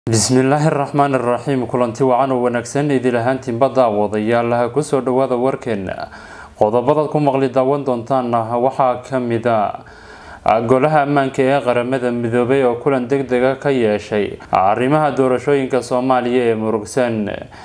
bismillaahi raxmaan iraxiim kulanti wacan oo wanaagsan idil ahaantiinba daawadayaal kusoo dhawaada warkeena qodobadaad ku maqli daawan doontaan waxaa kamida golaha ammaanka ee qaramada midoobay oo kulan deg dega ka yeeshay arrimaha doorashooyinka soomaaliya ee murugsan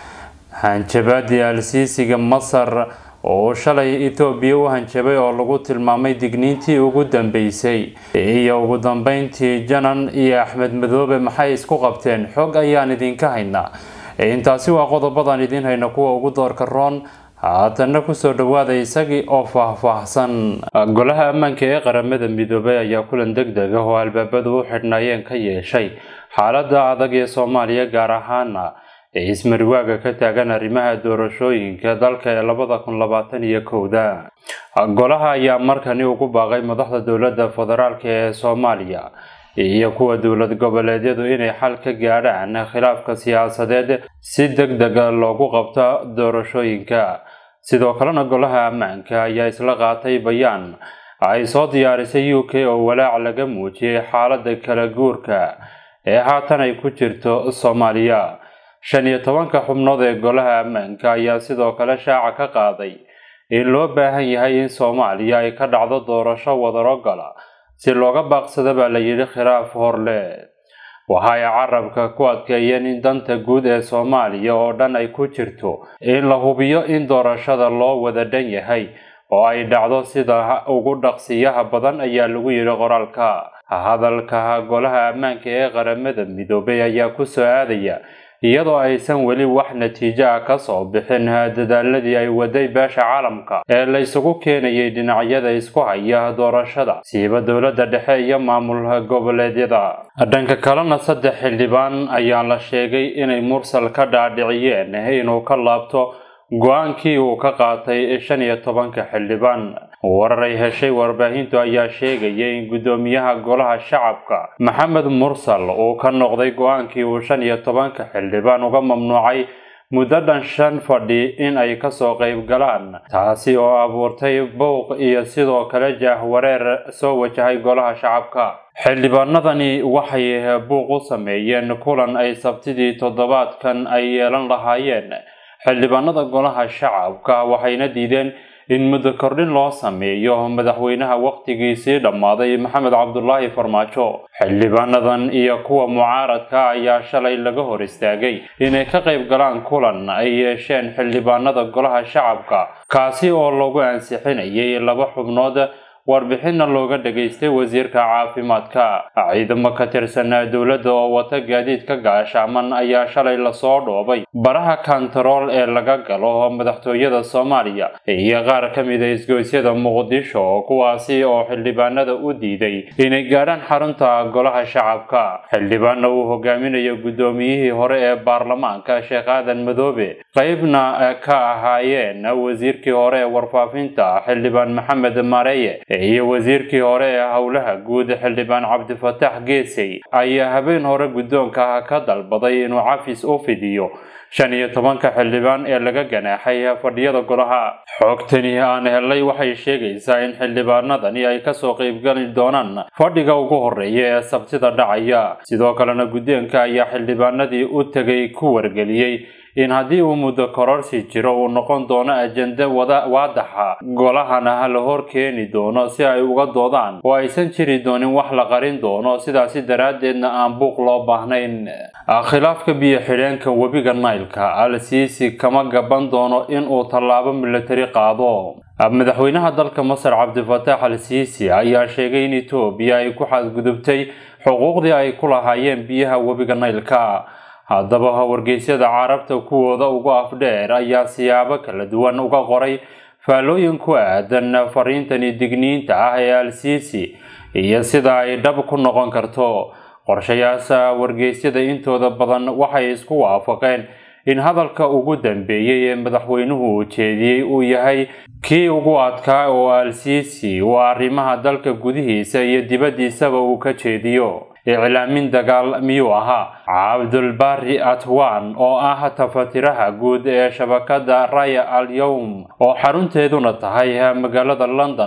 hanjabaadii alsiisiga masar oo shalay etoobiya u hanjabay oo lagu tilmaamay digniintii ugu dambeysay iyo ugu dambeyntii janan iyo axmed madoobe maxay isku qabteen xog ayaan idinka haynaa intaasi waa qodobadan idiin hayna kuwa ugu doorka roon haatana kusoo dhawaada isagii oo faahfaahsan golaha ammaanka ee qaramada midoobay ayaa kulan deg deg ah oo albaabadu u xidhnaayeen ka yeeshay xaalada adag ee soomaaliya gaar ahaana ee ismariwaaga ka taagan arrimaha doorashooyinka dalka ee labada kun labaatan iyo kowda golaha ayaa markani ugu baaqay madaxda dowladda federaalk ee soomaaliya iyo kuwa dowlad goboleedyadu inay xal ka gaadhaan khilaafka siyaasadeed si deg dega loogu qabto doorashooyinka sidoo kalena golaha ammaanka ayaa isla qaatay bayaan ay soo diyaarisay u k oo walaac laga muujiyay xaalada kala guurka ee haatan ay ku jirto soomaaliya shan iyo tobanka xubnood ee golaha ammaanka ayaa sidoo kale shaaca ka qaaday in loo baahan yahay in soomaaliya ay ka dhacdo doorasho wadarogola si looga baaqsado baa la yidhi khilaaf horle waxa ay carabka ku adkeeyeen in danta guud ee soomaaliya oo dhan ay ku jirto in la hubiyo in doorashada loo wada dhan yahay oo ay dhacdo sida ugu dhaqsiyaha badan ayaa lagu yidhi qoraalka hadalka golaha ammaanka ee qaramada midoobay ayaa ku soo aadaya iyadoo aysan weli wax natiijo ah kasoo bixin dadaaladii ay waday beesha caalamka ee la isugu keenayay dhinacyada isku haya doorashada siiba dowladda dhexe iyo maamul goboleedyada dhanka kalena saddex xildhibaan ayaa la sheegay inay mursal ka dhaadhiciyeen inuu ka laabto go-aankii uu ka qaatay shan iyo tobanka xildhibaan warar ay heshay warbaahintu ayaa sheegaya in guddoomiyaha golaha shacabka maxamed mursal uu ka noqday go-aankii uu shan iyo tobanka xildhibaan uga mamnuucay muddo dhan shan fadhi in ay kasoo qayb galaan taasi oo abuurtay bowq iyo sidoo kale jaahwareer soo wajahay golaha shacabka xildhibaanadani waxay buuq u sameeyeen kulan ay sabtidii toddobaadkan ay yeelan lahaayeen xildhibaanada golaha shacabka waxayna diideen in muddo kordhin loo sameeyo madaxweynaha wakhtigiisii dhammaaday maxamed cabdulaahi farmaajo xildhibaanadan iyo kuwa mucaaradka ayaa shalay laga hor istaagay inay ka qayb galaan kulan ay yeesheen xildhibaanada golaha shacabka kaasi oo lagu ansixinayay laba xubnood warbixinna looga dhageystay wasiirka caafimaadka ciidamo ka tirsanaa dowladda oo wata gaadiidka gaashaaman ayaa shalay lasoo dhoobay baraha kantarool ee laga galo madaxtooyada soomaaliya iyo qaar ka mida isgoysyada muqdisho kuwaasi oo xildhibaanada u diiday inay gaadhaan xarunta golaha shacabka xildhibaana uu hogaaminayo guddoomiyihii hore ee baarlamaanka sheekh aadan madoobe qeybna ka ahaayeen wasiirkii hore ee warfaafinta xildhibaan maxamed mareeye iyo wasiirkii hore ee howlaha guud xildhibaan cabdifatax geesey ayaa habeen hore guddoonka ka dalbaday inuu cafis u fidiyo shan iyo tobanka xildhibaan ee laga ganaaxay fadhiyada golaha xogtani aan helay waxay sheegaysaa in xildhibaanadani ay kasoo qeybgali doonaan fadhiga ugu horeeya ee sabtida dhacaya sidoo kalena guddoonka ayaa xildhibaanadii u tegay ku wargeliyey in haddii uu muddo kororsi jiro uu noqon doono ajenda waadaxa golahana la hor keeni doono si ay uga doodaan oo aysan jiri doonin wax la qarin doono sidaasi daraaddeedna aan buuq loo baahnayn khilaafka biyo xidheenka webiga naylka al-siisi kama gaban doono inuu tallaabo milatari qaado madaxweynaha dalka masar cabdifatax al-siisi ayaa sheegay in etoobiya ay ku xadgudubtay xuquuqdii ay ku lahaayeen biyaha webiga naylka haddaba wargeysyada carabta kuwooda ugu afdheer ayaa siyaabo kala duwan uga qoray faallooyin ku aadan fariintani digniinta ah ee al-siisi iyo sida ay dhab ku noqon karto qorshayaasha wargeysyada intooda badan waxay isku waafaqeen in hadalka ugu dambeeyey ee madaxweynuhu ujeediyey uu yahay kii ugu adkaa oo al-siisi uu arrimaha dalka gudihiisa iyo dibaddiisaba uu ka jeediyo iclaamin dagaal miyuu ahaa cabdulbari atwan oo ah tafatiraha guud ee shabakada raya al yowm oo xarunteeduna tahay magaalada london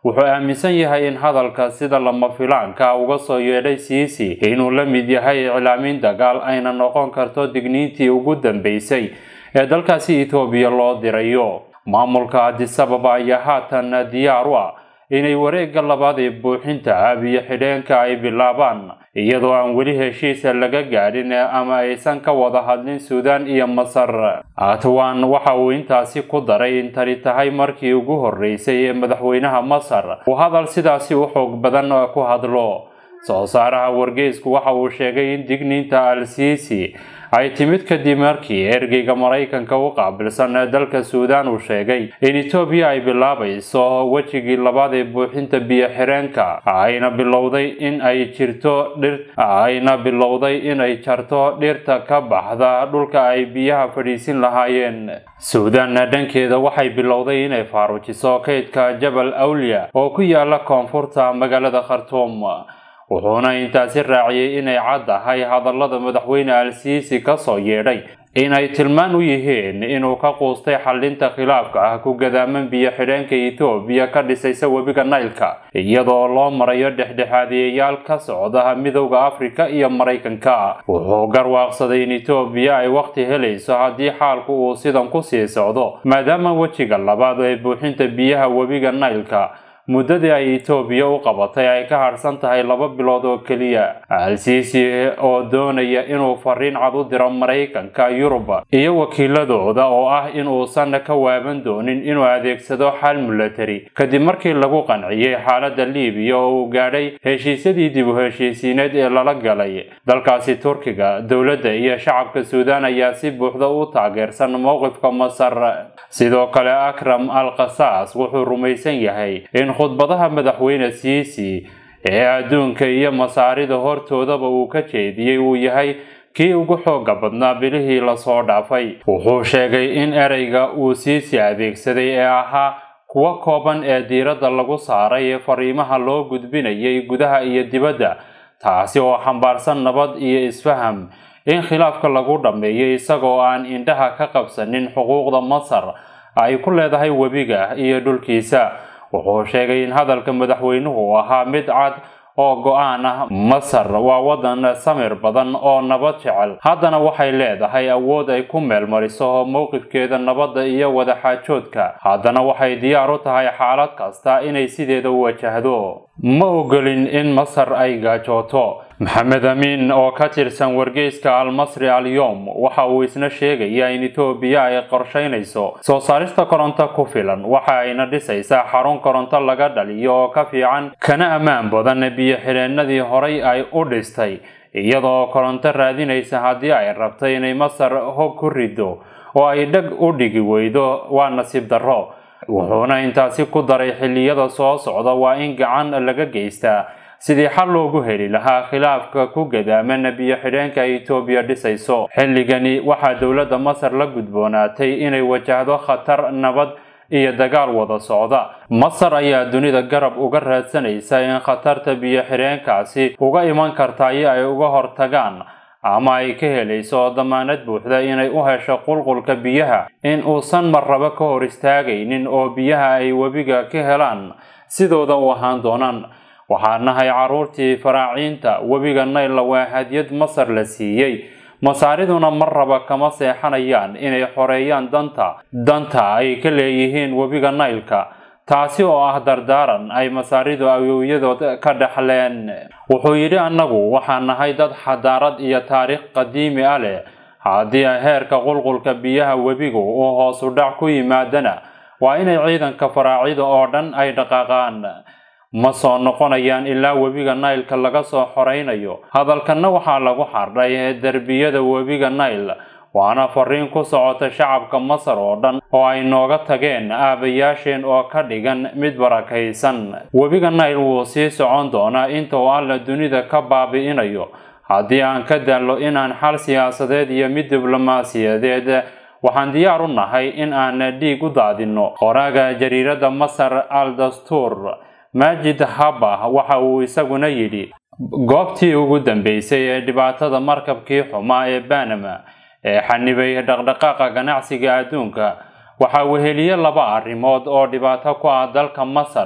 wuxuu aaminsan yahay in hadalka sida lama filaanka uga soo yeedhay siisi inuu la mid yahay iclaamin dagaal ayna noqon karto digniintii ugu dambeysay ee dalkaasi etoobiya loo dirayo maamulka adisababa ayaa haatan diyaar u ah inay wareegga labaad ee buuxinta abiyo xidheenka ay bilaabaan iyadoo aan weli heshiisa laga gaadhin ama aysan ka wada hadlin suudaan iyo masar atwan waxa uu intaasi ku daray in tani tahay markii ugu horreysay ee madaxweynaha masar uu hadal sidaasi u xoog badan ku hadlo soo saaraha wargeysku waxa uu sheegay in digniinta al-siisi ay timid kadib markii ergeyga maraykanka u qaabilsan dalka suudaan uu sheegay in etoobiya ay bilaabayso wejigii labaad ee buuxinta biyo xireenka ayna bilowday in ay jirto dhir ayna bilowday inay jarto dhirta ka baxda dhulka ay biyaha fadhiisin lahaayeen suudaan dhankeeda waxay bilowday inay faarujiso kaydka jabal awliya oo ku yaala koonfurta magaalada khartuum wuxuuna intaasi raaciyey inay caddahay hadallada madaxweyne al-siisi ka soo yeedhay inay tilmaan u yihiin inuu ka quustay xallinta khilaafka ah ku gadaaman biyo xidheenka etoobiya ka dhisaysa webiga naylka iyadoo loo marayo dhexdhexaadiyayaal ka socda midowda afrika iyo maraykanka wuxuu garwaaqsaday in etoobiya ay waqti helayso haddii xaalku uu sidan ku sii socdo maadaama wejiga labaad ee buuxinta biyaha webiga naylka muddadii ay etoobiya u qabatay ay ka harsan tahay laba bilood oo keliya al-siisi oo doonaya inuu fariin cad u diro maraykanka yurub iyo wakiiladooda oo ah in uusan ka waaban doonin inuu adeegsado xal milatari kadib markii lagu qanciyey xaaladda liibiya oo uu gaadhay heshiisyadii dib u heshiisiineed ee lala galay dalkaasi turkiga dowladda iyo shacabka suudaan ayaa si buuxda u taageersan mowqifka masar sidoo kale akram al khasaas wuxuu rumaysan yahay in khudbadaha madaxweyne siisi ee adduunka iyo masaarida hortoodaba uu ka jeediyey uu yahay kii ugu xooga badnaa bilihii lasoo dhaafay wuxuu sheegay in ereyga uu siisi adeegsaday ee ahaa kuwa kooban ee diiradda lagu saaray ee fariimaha loo gudbinayay gudaha iyo dibadda taasi oo xambaarsan nabad iyo isfaham in khilaafka lagu dhammeeyo isagoo aan indhaha ka qabsanin xuquuqda masar ay ku leedahay webiga iyo dhulkiisa wuxuu sheegay in hadalka madaxweynuhu ahaa mid cad oo go-aan ah masar waa wadan samir badan oo nabad jecel haddana waxay leedahay awood ay ku meelmariso mowqifkeeda nabadda iyo wadaxaajoodka haddana waxay diyaar u tahay xaalad kasta inay sideeda u wajahdo ma ogolin in masar ay gaajooto maxamed amiin oo ka tirsan wargeyska almasri alyom waxa uu isna sheegayaa in etoobiya ay qorsheynayso soo saarista koronto ku filan waxa ayna dhisaysaa xarun koronto laga dhaliyo oo ka fiican kana ammaan badan biyo xidheenadii horay ay u dhistay iyadoo koronto raadinaysa haddii ay rabto inay masar hog ku rido oo ay dheg u dhigi weydo waa nasiib darro wuxuuna intaasi ku daray xilliyada soo socda waa in gacan laga geystaa sidii xal loogu heli lahaa khilaafka ku gadaaman biyo xidheenka etoobiya dhisayso xilligani waxaa dowladda masar la gudboonaatay inay wajahdo khatar nabad iyo dagaal wada socda masar ayaa dunida garab uga raadsanaysa in khatarta biyo xidheenkaasi uga iman kartayo ay uga hortagaan ama ay ka helayso damaanad buuxda inay u hesho qulqulka biyaha in uusan marraba ka hor istaagaynin oo biyaha ay webiga ka helaan sidooda u ahaan doonaan waxaa nahay carruurtii faraaciinta webiga naylla waa hadyad masar la siiyey masaariduna marraba kama seexanayaan inay xoreeyaan danta danta ay ka leeyihiin webiga naylka taasi oo ah dardaaran ay masaaridu awowyadood ka dhexleen wuxuu yidhi annagu waxaan nahay dad xadaarad iyo taariikh qadiimi ah leh haddii heerka qulqulka biyaha webigu uu hoosu dhac ku yimaadana waa inay ciidanka faraacida oo dhan ay dhaqaaqaan ma soo noqonayaan ilaa webiga naylka laga soo xoraynayo hadalkanna waxaa lagu xardhay derbiyada webiga nayl waana fariin ku socota shacabka masar oo dhan oo ay nooga tageen aabayaasheen oo ka dhigan mid barakaysan webiga nayl wuu sii socon doonaa inta uu alla dunida ka baabi'inayo haddii aan ka daallo inaan xal siyaasadeed iyo mid diblomaasiyadeed waxaan diyaar u nahay in aan dhiig u daadinno qoraaga jariiradda masar al dastuur maajid haba waxa uu isaguna yidhi goobtii ugu dambeysay ee dhibaatada markabkii xumaa ee banama ee xanibay dhaqdhaqaaqa ganacsiga adduunka waxaa weheliye laba arrimood oo dhibaato ku ah dalka masar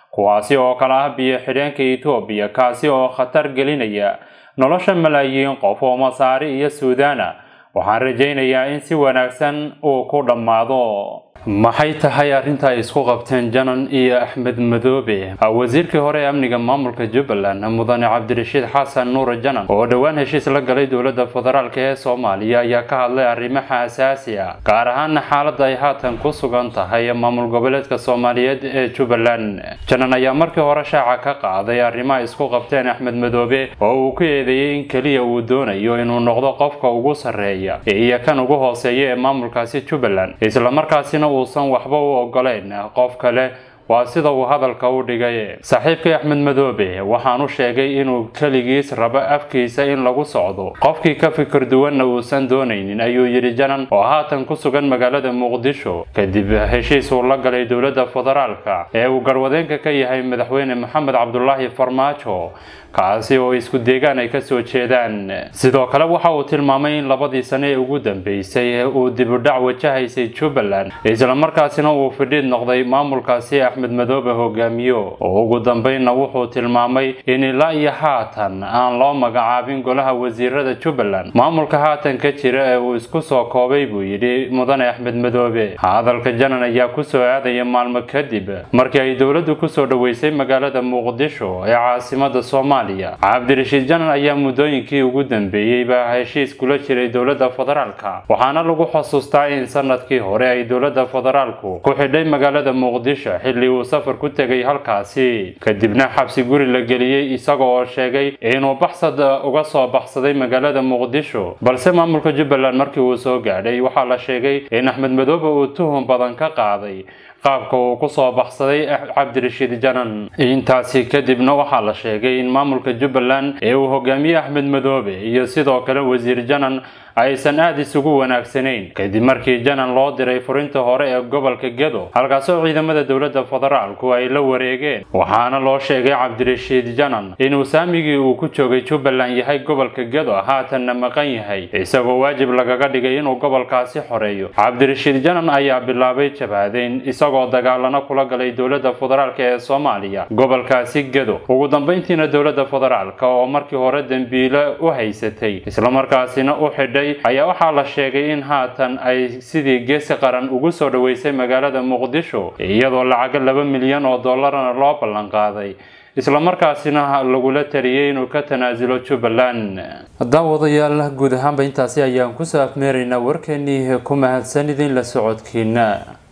kuwaasi oo kala ah biyo xidheenka etoobiya kaasi oo khatar gelinaya nolosha malaayiin qof oo masaari iyo suudaana waxaan rajaynayaa in si wanaagsan uu ku dhammaado maxay tahay arrinta ay isku qabteen janan iyo axmed madoobe wasiirkii hore ee amniga maamulka jubbaland mudane cabdirashiid xasan nuur janan oo dhowaan heshiis la galay dowladda federaalk ee soomaaliya ayaa ka hadlay arrimaha asaasi ah gaar ahaana xaaladda ay haatan ku sugan tahay maamul goboleedka soomaaliyeed ee jubbaland janan ayaa markii hore shaaca ka qaaday arrimaha isku qabteen axmed madoobe oo uu ku eedeeyey in keliya uu doonayo inuu noqdo qofka ugu sarreeya iyo kan ugu hooseeya ee maamulkaasi jubbaland islamarkaasina uusan waxba u ogoleyn qof kale waa sida uu hadalka u dhigay saaxiibkii axmed madoobe waxaan u sheegay inuu keligiis rabo afkiisa in lagu socdo qofkii ka fikir duwanna uusan doonaynin ayuu yidhi janan oo haatan ku sugan magaalada muqdisho kadib heshiis uu la galay dowladda federaalka ee uu garwadeenka ka yahay madaxweyne maxamed cabdulaahi farmaajo kaasi oo isku deegaan ay kasoo jeedaan sidoo kale waxa uu tilmaamay in labadii sane ee ugu dambeysay uu dibudhac wajahaysay jubbaland islamarkaasina uu fidhiid noqday maamulkaasi axmed madoobe hogaamiyo oo ugu dambeynna wuxuu tilmaamay in ilaa iyo haatan aan loo magacaabin golaha wasiirada jubbaland maamulka haatan ka jira ee uu isku soo koobay buu yidhi mudane axmed madoobe hadalka janan ayaa kusoo aadaya maalmo kadib markii ay dowladdu kusoo dhoweysay magaalada muqdisho ee caasimada soomaaliya cabdirashiid janan ayaa muddooyinkii ugu dambeeyeyba heshiis kula jiray dowladda federaalka waxaana lagu xusuustaa in sanadkii hore ay dowladda federaalku ku xidhay magaalada muqdisho xilli uu safar ku tegay halkaasi kadibna xabsi guri la geliyey isaga oo sheegay inuu baxsad uga soo baxsaday magaalada muqdisho balse maamulka jubbaland markii uu soo gaadhay waxaa la sheegay in axmed madoobe uu tuhun badan ka qaaday qaabka uu ku soo baxsaday cabdirashiid janan intaasi kadibna waxaa la sheegay in maamulka jubbaland ee uu hogaamiye axmed madoobe iyo sidoo kale wasiir janan aysan aada isugu wanaagsanayn kadib markii janan loo diray furinta hore ee gobolka gedo halkaasoo ciidamada dowladda federaalku ay la wareegeen waxaana loo sheegay cabdirashiid janan inuu saamigii uu ku joogay jubbaland yahay gobolka gedo haatanna maqan yahay isagoo waajib lagaga dhigay inuu gobolkaasi xoreeyo cabdirashiid janan ayaa bilaabay jabhadeyn isagoo dagaalano kula galay dowladda federaalk ee soomaaliya gobolkaasi gedo ugu dambeyntiina dowladda federaalk oo markii hore dembiile u haysatay islamarkaasina u xidhay ayaa waxaa la sheegay in haatan ay sidii geesi qaran ugu soo dhoweysay magaalada muqdisho iyadoo lacago laba milyan oo dollarna loo ballanqaaday islamarkaasina lagula taliyey inuu ka tanaasulo jubbaland daawadayaal guud ahaanba intaasi ayaan kusoo afmeeraynaa warkeenii ku mahadsan idin la socodkiina